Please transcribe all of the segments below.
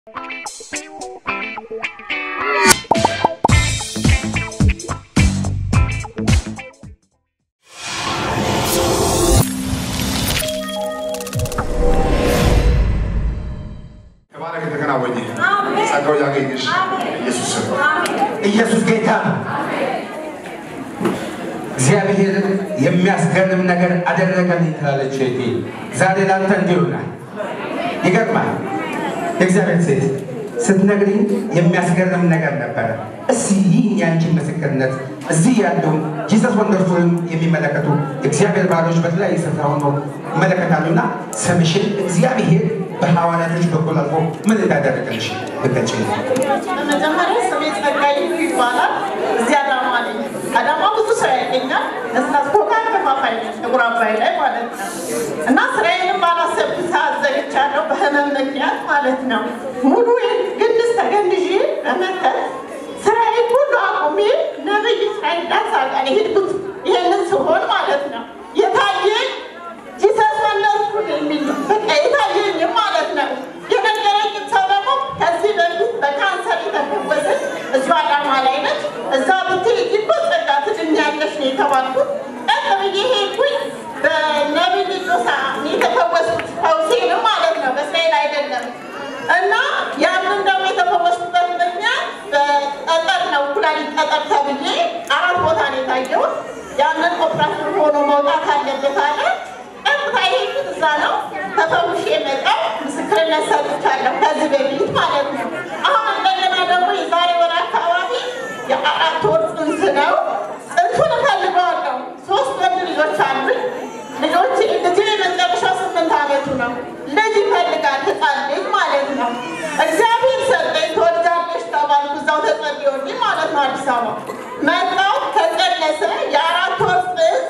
ተባረክ የተከናወኘ ጸጋው ያገኝሽ ኢየሱስ ስም ኢየሱስ ጌታ ነው። እግዚአብሔር የሚያስገርም ነገር አደረገልኝ ትላለች እህቴ። ዛሬ ላንተ እንዲህ ይሆናል። ይገርማል። የእግዚአብሔር ሴት ስትነግሪኝ የሚያስገርም ነገር ነበረ። እስኪ ይህ የአንቺን ምስክርነት እዚህ ያሉ ጂሰስ ወንደርፉልን የሚመለከቱ የእግዚአብሔር ባሮች በተለያየ ስፍራ ሆኖ ይመለከታሉና ስምሽን እግዚአብሔር በሐዋርያቶች በኩል አልፎ ምን እንዳደረገልሽ ብትገልጪ። በመጀመሪያ ስሜ ጸጋይ ይባላል። እዚህ አዳማ ነኝ። አዳማ ብዙ ስራ ያገኛል። እስና ኮካ ከፋፋይ ነኝ፣ ጥቁር አባይ ላይ ማለት ነው። እና ስራዬንም ባላሰብኩት ሰዓት ዘግቻለሁ፣ በህመም ምክንያት ማለት ነው። ሙሉ ግንስ ተገንድዤ በመተት ስራዬን ሁሉ አቁሜ ነብይ እስራኤል ዳንስ አልቃ የሄድኩት ይሄንን ስሆን ማለት ነው የታየኝ ጂሰስ ወለድኩ የሚል ነው። በቃ የታየኝም ማለት ነው። የነገረኝም ሰው ደግሞ ከዚህ በፊት በካንሰር የተፈወሰች እዚሁ አዳማ ላይ ነች። እዛ ብትሄጂ እኮ ጸጋ ትድኛለሽ ነው የተባልኩት። ቀጥ ብዬ ሄድኩኝ። በነቢይ ሊዶሳ የተፈወስኩት ፈውሴንም ማለት ነው በእስራኤል አይደለም። እና ያንን ደግሞ የተፈወስኩበት ምክንያት በጠጠር ነው፣ ኩላሊት ጠጠር ተብዬ አራት ቦታ ነው የታየሁት። ያንን ኦፕራሽን ሆኖ መውጣት አለበት አለ። ቀጥታ የሄድኩት እዛ ነው። ተፈውሼ የመጣው ምስክርነት ሰጥቻለሁ ከዚህ በፊት ማለት ነው። አሁን እንደገና ደግሞ የዛሬ ወር አካባቢ የአራት ወር ጽንስ ነው። ጽንሱን እፈልገዋለሁ። ሶስት ወንድ ልጆች አሉኝ። ልጆች ልጅ የመጨረሻ ስምንት ዓመቱ ነው። ልጅ ይፈልጋል ህፃን ልጅ ማለት ነው። እግዚአብሔር ሰጠኝ። ትወልጃለሽ ተባልኩ። እዛው ተጸልዮልኝ ማለት ነው። አዲስ አበባ መጣሁ። ተጸነሰ። የአራት ወር ጽንስ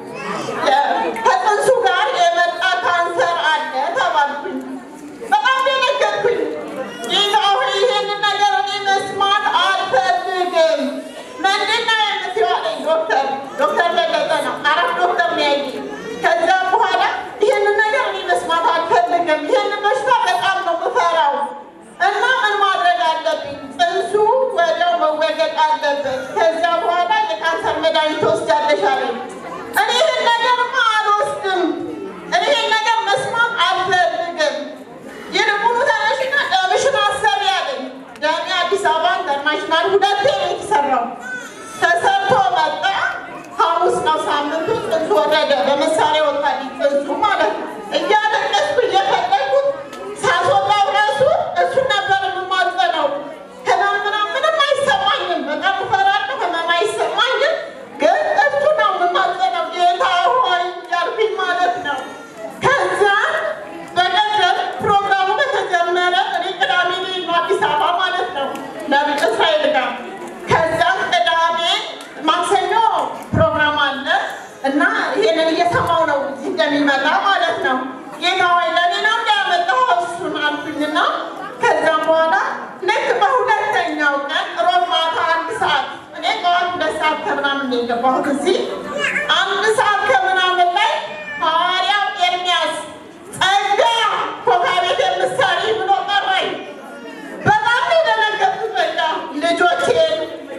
ከጽንሱ ጋር የመጣ ካንሰር አለ ተባልኩኝ። በጣም ደነገጥኩኝ። ጌታ ሆይ ይህንን ነገር እኔ መስማት አልፈልግም። ምንድን ነው የምትይው አለኝ ዶክተር። ዶክተር በለጠ ነው አራት ዶክተር ነው ያየኝ። ከዛ በኋላ ይህንን ነገር እኔ መስማት አልፈልግም። ይህንን በሽታ በጣም ነው የምፈራው እና ምን ማድረግ አለብኝ? ጽንሱ ወዲያው መወገድ አለበት። ከዚያ በኋላ የካንሰር መድኃኒት ትወስጃለሽ አለኝ። እኔ ይህን ነገርማ አልወስድም። እኔ ይህን ነገር መስማት አልፈልግም። ይልቁኑ ተነሽና ደምሽን አሰሪ አለኝ። ደሜ አዲስ አበባ ኢንተርናሽናል ሁለቴ ነው የተሰራው። ተሰርቶ መጣ። ሐሙስ ነው ሳምንቱ። ጽንሱ ወረደ። በመሳሪያ ወጣልኝ ጽንሱ ማለት ነው። እያለቀስኩ እየፈለግኩት ሳስወጣው ራሱ እሱን ነበር የምማጸነው። ህመም ምናምን ምንም አይሰማኝም። በጣም እፈራለሁ። ህመም አይሰማኝም። ግን እሱ ነው የምማጸነው። ጌታ ሆይ እያልኩኝ ማለት ነው። ከዛ በቀደም ፕሮግራሙ በተጀመረ እኔ ቅዳሜ ልሄድ ነው አዲስ አበባ ማለት ነው ነቢይ እስራኤል ጋር። ከዛም ቅዳሜ ማክሰኞ ፕሮግራም አለ እና ይሄንን እየሰማው ነው እዚህ እንደሚመጣ ማለት ነው። ጌታ ሆይ ለእኔ ነው እንዳያመጣው እሱን አልኩኝና ከዛም በኋላ ልክ በሁለተኛው ቀን ሮብ ማታ አንድ ሰዓት እኔ ጠዋት ሁለት ሰዓት ከምናምን ነው የገባሁት እዚህ አንድ ሰዓት ከምናምን ላይ ሐዋርያው ኤርሚያስ ጸጋ ኮካ ቤት የምትሰሪ ብሎ ጠራኝ። በጣም ነው የደነገጥኩት። በቃ ልጆቼን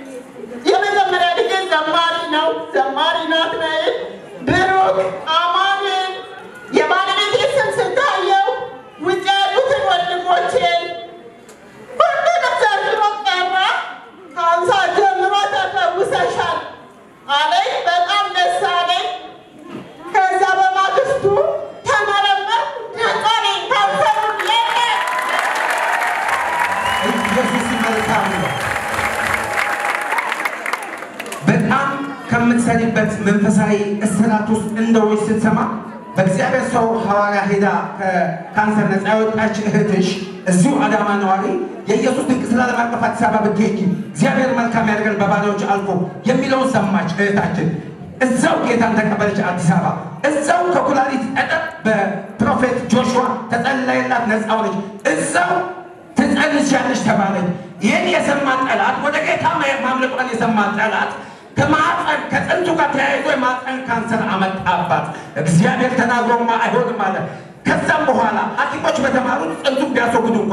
የመጀመሪያ ልጄ ዘማሪ ነው፣ ዘማሪ ናትናኤል፣ ብሩክ፣ አማኑኤል የባለቤቴ ስም ስታየው ውጭ ያሉትን ወንድሞቼን ሁሉንም ዘርዝሮ ጠራ። ከሀምሳ ጀምሮ ተፈውሰሻል አለኝ። በጣም ደስ አለኝ። ከዛ በማግስቱ ተመረመርኩ። ነፃ ነኝ። ካንሰሩ የለም። ኢየሱስ መልካም ነው። በጣም ከምትሰሪበት መንፈሳዊ እስራት ውስጥ እንደሆነች ስትሰማ በእግዚአብሔር ሰው ሐዋርያ ሄዳ ከካንሰር ነፃ የወጣች እህትሽ እዚሁ አዳማ ነዋሪ የኢየሱስ ድንቅ ስራ ዓለም አቀፍ አዲስ አበባ ብትሄጂ እግዚአብሔር መልካም ያደርገን በባሪያዎች አልፎ የሚለውን ሰማች እህታችን። እዛው ጌታን ተቀበለች አዲስ አበባ። እዛው ከኩላሊት ጠጠር በፕሮፌት ጆሹዋ ተጸለየላት ነፃ ሆነች። እዛው ትጸንሻለሽ ተባለች። ይህን የሰማ ጠላት ወደ ጌታ ማምለጧን የሰማ ጠላት ከማፀን ከጥንቱ ጋር ተያይዞ የማፀን ካንሰር አመጣባት። እግዚአብሔር ተናግሮማ አይሆንም አለ። ከዛም በኋላ ሐኪሞች በተማሩት ጽንሱን ቢያስወግዱ እንኳን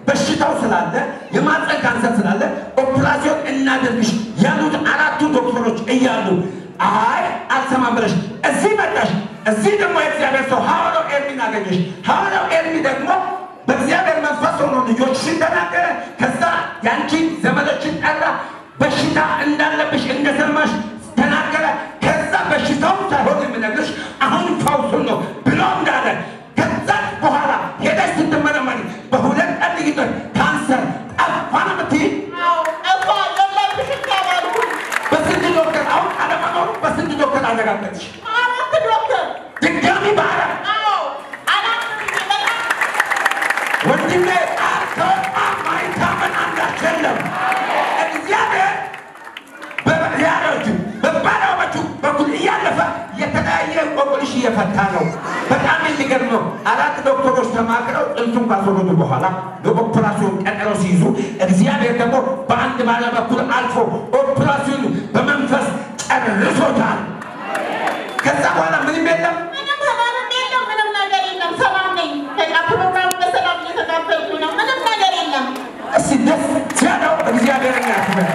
በሽታው ስላለ የማፀን ካንሰር ስላለ ኦፕራሲዮን እናደርግሽ ያሉት አራቱ ዶክተሮች እያሉ አይ አልሰማም ብለሽ እዚህ መጣሽ። እዚህ ደግሞ የእግዚአብሔር ሰው ሐዋርያው ኤርሚን አገኘሽ። ሐዋርያው ኤርሚ ደግሞ በእግዚአብሔር መንፈስ ሆኖ ልጆችሽን ተናገረ። ከዛ ያንቺን ዘመዶችን ጠራ። በሽታ እንዳለብሽ እንደሰማሽ ተናገረ። ከዛ በሽታው ሳይሆን የምነግርሽ አሁን ፈውሱን ነው ብሎ እንዳለ ከዛ በኋላ ሄደሽ ስትመረመሪ በሁለት ቀን ልዩነት ካንሰር ጠፋ ነው የምትይ። አዎ ጠፋ የለብሽም ተባልኩኝ። በስንት ዶክተር አሁን አለመኖሩ በስንት ዶክተር አረጋገጥሽ? አራት ዶክተር ድጋሚ በአራት አዎ አራት ጊዜ በጣም ወንድሜ አልተወጣ ማይታመን አንዳች የለም። እግዚአብሔር በያሮቹ በባሪያዎቹ በኩል እያለፈ የተለያየ እንቆቅልሽ እየፈታ ነው። በጣም የሚገርም ነው። አራት ዶክተሮች ተማክረው ጥንቱን ካስወረዱ በኋላ ለኦፕራሲዮን ቀጠሮ ሲይዙ እግዚአብሔር ደግሞ በአንድ ባሪያ በኩል አልፎ ኦፕራሲዮኑ በመንፈስ ጨርሶታል። ከዛ በኋላ ምንም የለም። ምንም ህመምም የለም፣ ምንም ነገር የለም። ሰላም ነኝ። በቃ ፕሮግራሙ በሰላም እየተካፈልኩኝ ነው። ምንም ነገር የለም። እስቲ ደስ ያለው እግዚአብሔርን ያክብር።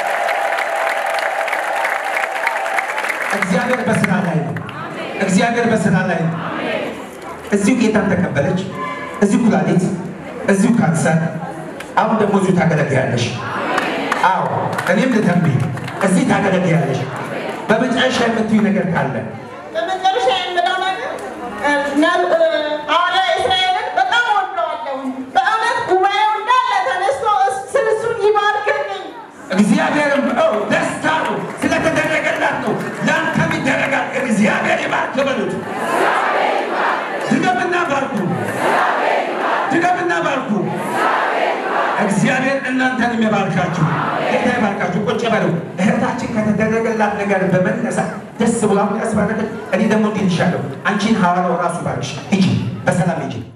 እግዚአብሔር በስራ ላይ ነው። እግዚአብሔር በስራ ላይ ነው። እዚሁ ጌታን ተቀበለች፣ እዚሁ ኩላሊት፣ እዚሁ ካንሰር፣ አሁን ደግሞ እዚሁ ታገለግያለሽ። አዎ እኔም ልተንብይ፣ እዚህ ታገለግያለሽ። በመጨረሻ የምትዩ ነገር ካለ በመጨረሻ የምለው ነገር ነ- ሐዋርያ እስራኤልን በጣም ወደዋለሁ። በእውነት ጉባኤው እንዳለ ተነስቶ እስ- እሱን ይባርክልኝ። እግዚአብሔርም ኦ ደስታ ነው ስለተደረገላት ነው። ለአንተም ይደረጋል። እግዚአብሔር ይባርክ በሉት። ድገምና ባርኩ፣ ድገምና ባርኩ። እግዚአብሔር እናንተንም ይባርካችሁ። ጌታ ይባርካችሁ። ቁጭ በሉ። እህታችን ከተደረገላት ነገር በመነሳት ደስ ብላ ያስባረከች። እኔ ደግሞ እንዲህ ልሻለሁ፣ አንቺን ሐዋርያው ራሱ ባርክሽ። ሂጂ፣ በሰላም ሂጂ።